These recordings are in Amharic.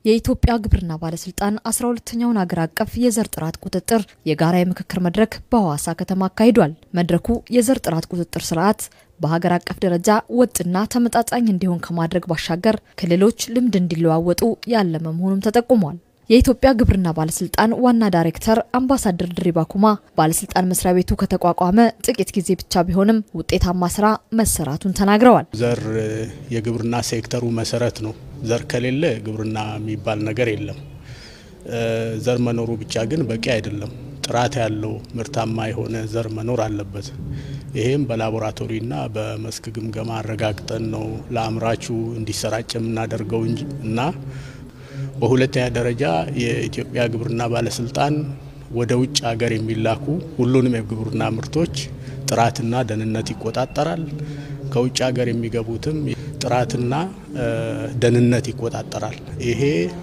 የኢትዮጵያ ግብርና ባለስልጣን አስራ ሁለተኛውን አገር አቀፍ የዘር ጥራት ቁጥጥር የጋራ የምክክር መድረክ በሐዋሳ ከተማ አካሂዷል። መድረኩ የዘር ጥራት ቁጥጥር ስርዓት በሀገር አቀፍ ደረጃ ወጥና ተመጣጣኝ እንዲሆን ከማድረግ ባሻገር ክልሎች ልምድ እንዲለዋወጡ ያለመ መሆኑም ተጠቁሟል። የኢትዮጵያ ግብርና ባለስልጣን ዋና ዳይሬክተር አምባሳደር ድሪባ ኩማ ባለስልጣን መስሪያ ቤቱ ከተቋቋመ ጥቂት ጊዜ ብቻ ቢሆንም ውጤታማ ስራ መሰራቱን ተናግረዋል። ዘር የግብርና ሴክተሩ መሰረት ነው። ዘር ከሌለ ግብርና የሚባል ነገር የለም። ዘር መኖሩ ብቻ ግን በቂ አይደለም። ጥራት ያለው ምርታማ የሆነ ዘር መኖር አለበት። ይህም በላቦራቶሪና በመስክ ግምገማ አረጋግጠን ነው ለአምራቹ እንዲሰራጭ የምናደርገው እንጂ እና በሁለተኛ ደረጃ የኢትዮጵያ ግብርና ባለስልጣን ወደ ውጭ ሀገር የሚላኩ ሁሉንም የግብርና ምርቶች ጥራትና ደህንነት ይቆጣጠራል። ከውጭ ሀገር የሚገቡትም ጥራትና ደህንነት ይቆጣጠራል። ይሄ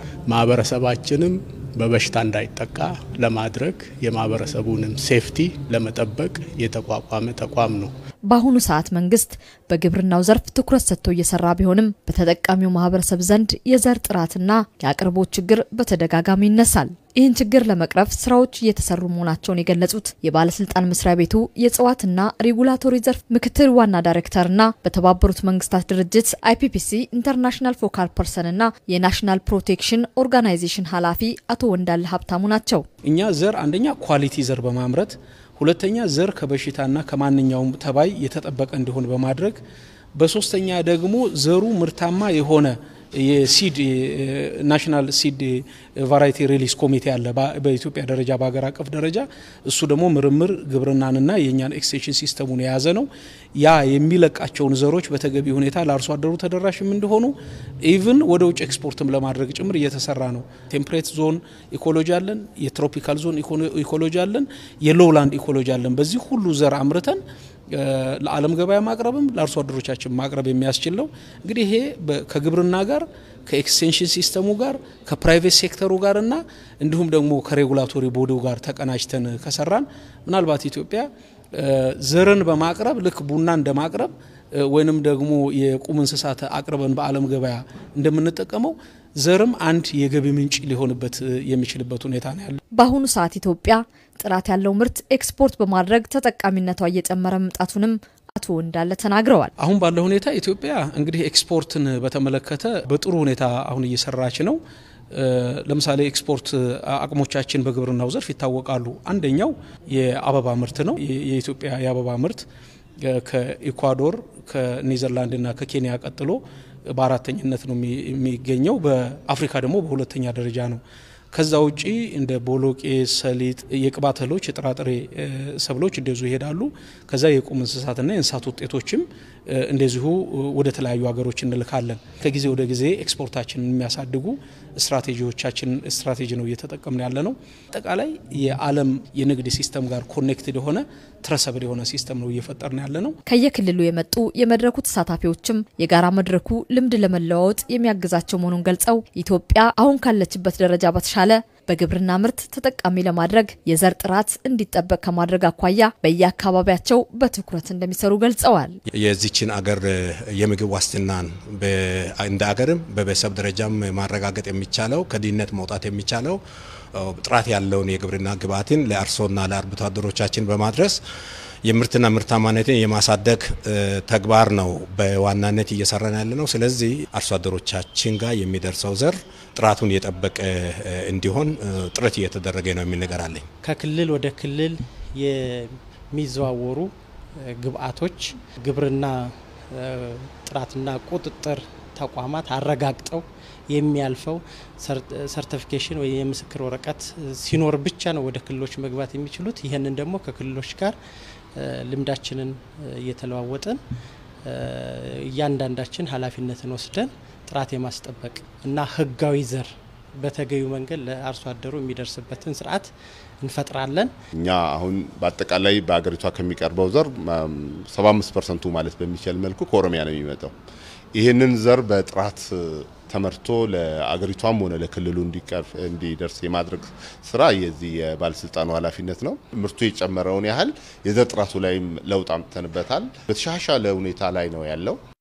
ማህበረሰባችንም በበሽታ እንዳይጠቃ ለማድረግ የማህበረሰቡንም ሴፍቲ ለመጠበቅ የተቋቋመ ተቋም ነው። በአሁኑ ሰዓት መንግስት በግብርናው ዘርፍ ትኩረት ሰጥቶ እየሰራ ቢሆንም በተጠቃሚው ማህበረሰብ ዘንድ የዘር ጥራትና የአቅርቦት ችግር በተደጋጋሚ ይነሳል። ይህን ችግር ለመቅረፍ ስራዎች እየተሰሩ መሆናቸውን የገለጹት የባለስልጣን መስሪያ ቤቱ የእጽዋትና ሬጉላቶሪ ዘርፍ ምክትል ዋና ዳይሬክተርና በተባበሩት መንግስታት ድርጅት አይፒፒሲ ኢንተርናሽናል ፎካል ፐርሰንና የናሽናል ፕሮቴክሽን ኦርጋናይዜሽን ኃላፊ አቶ ወንዳለ ሀብታሙ ናቸው። እኛ ዘር አንደኛ ኳሊቲ ዘር በማምረት ሁለተኛ ዘር ከበሽታና ከማንኛውም ተባይ የተጠበቀ እንዲሆን በማድረግ በሶስተኛ ደግሞ ዘሩ ምርታማ የሆነ የሲድ ናሽናል ሲድ ቫራይቲ ሪሊስ ኮሚቴ አለ በኢትዮጵያ ደረጃ በሀገር አቀፍ ደረጃ እሱ ደግሞ ምርምር ግብርናንና የእኛን ኤክስቴንሽን ሲስተሙን የያዘ ነው። ያ የሚለቃቸውን ዘሮች በተገቢ ሁኔታ ለአርሶ አደሩ ተደራሽም እንዲሆኑ ኢቭን ወደ ውጭ ኤክስፖርትም ለማድረግ ጭምር እየተሰራ ነው። ቴምፕሬት ዞን ኢኮሎጂ አለን፣ የትሮፒካል ዞን ኢኮሎጂ አለን፣ የሎውላንድ ኢኮሎጂ አለን። በዚህ ሁሉ ዘር አምርተን ለዓለም ገበያ ማቅረብም ለአርሶ አደሮቻችን ማቅረብ የሚያስችል ነው። እንግዲህ ይሄ ከግብርና ጋር ከኤክስቴንሽን ሲስተሙ ጋር ከፕራይቬት ሴክተሩ ጋር እና እንዲሁም ደግሞ ከሬጉላቶሪ ቦዲው ጋር ተቀናጅተን ከሰራን ምናልባት ኢትዮጵያ ዘርን በማቅረብ ልክ ቡና እንደማቅረብ ወይንም ደግሞ የቁም እንስሳት አቅርበን በዓለም ገበያ እንደምንጠቀመው ዘርም አንድ የገቢ ምንጭ ሊሆንበት የሚችልበት ሁኔታ ነው ያለ። በአሁኑ ሰዓት ኢትዮጵያ ጥራት ያለው ምርት ኤክስፖርት በማድረግ ተጠቃሚነቷ እየጨመረ መምጣቱን አቶ እንዳለ ተናግረዋል። አሁን ባለው ሁኔታ ኢትዮጵያ እንግዲህ ኤክስፖርትን በተመለከተ በጥሩ ሁኔታ አሁን እየሰራች ነው። ለምሳሌ ኤክስፖርት አቅሞቻችን በግብርናው ዘርፍ ይታወቃሉ። አንደኛው የአበባ ምርት ነው። የኢትዮጵያ የአበባ ምርት ከኢኳዶር ከኔዘርላንድና ከኬንያ ቀጥሎ በአራተኝነት ነው የሚገኘው። በአፍሪካ ደግሞ በሁለተኛ ደረጃ ነው። ከዛ ውጪ እንደ ቦሎቄ፣ ሰሊጥ፣ የቅባት እህሎች፣ የጥራጥሬ ሰብሎች እንደዚሁ ይሄዳሉ። ከዛ የቁም እንስሳትና የእንስሳት ውጤቶችም እንደዚሁ ወደ ተለያዩ ሀገሮች እንልካለን። ከጊዜ ወደ ጊዜ ኤክስፖርታችንን የሚያሳድጉ ስትራቴጂዎቻችን ስትራቴጂ ነው እየተጠቀምን ያለ ነው። አጠቃላይ የዓለም የንግድ ሲስተም ጋር ኮኔክትድ የሆነ ትረሰብል የሆነ ሲስተም ነው እየፈጠርን ያለ ነው። ከየክልሉ የመጡ የመድረኩ ተሳታፊዎችም የጋራ መድረኩ ልምድ ለመለዋወጥ የሚያግዛቸው መሆኑን ገልጸው ኢትዮጵያ አሁን ካለችበት ደረጃ በተሻለ በግብርና ምርት ተጠቃሚ ለማድረግ የዘር ጥራት እንዲጠበቅ ከማድረግ አኳያ በየአካባቢያቸው በትኩረት እንደሚሰሩ ገልጸዋል። የዚችን አገር የምግብ ዋስትናን እንደ አገርም በቤተሰብ ደረጃም ማረጋገጥ የሚቻለው ከድህነት መውጣት የሚቻለው ጥራት ያለውን የግብርና ግብዓትን ለአርሶና ለአርብቶ አደሮቻችን በማድረስ የምርትና ምርታማነትን የማሳደግ ተግባር ነው በዋናነት እየሰራን ያለ ነው። ስለዚህ አርሶ አደሮቻችን ጋር የሚደርሰው ዘር ጥራቱን የጠበቀ እንዲሆን ጥረት እየተደረገ ነው የሚል ነገር አለኝ። ከክልል ወደ ክልል የሚዘዋወሩ ግብዓቶች ግብርና ጥራትና ቁጥጥር ተቋማት አረጋግጠው የሚያልፈው ሰርቲፊኬሽን ወይ የምስክር ወረቀት ሲኖር ብቻ ነው ወደ ክልሎች መግባት የሚችሉት። ይህንን ደግሞ ከክልሎች ጋር ልምዳችንን እየተለዋወጥን እያንዳንዳችን ኃላፊነትን ወስደን ጥራት የማስጠበቅ እና ሕጋዊ ዘር በተገቢው መንገድ ለአርሶ አደሩ የሚደርስበትን ስርዓት እንፈጥራለን። እኛ አሁን በአጠቃላይ በሀገሪቷ ከሚቀርበው ዘር 75 ፐርሰንቱ ማለት በሚችል መልኩ ከኦሮሚያ ነው የሚመጣው። ይህንን ዘር በጥራት ተመርቶ ለአገሪቷም ሆነ ለክልሉ እንዲደርስ የማድረግ ስራ የዚህ የባለስልጣኑ ኃላፊነት ነው። ምርቱ የጨመረውን ያህል የዘር ጥራቱ ላይም ለውጥ አምጥተንበታል። በተሻሻለ ሁኔታ ላይ ነው ያለው።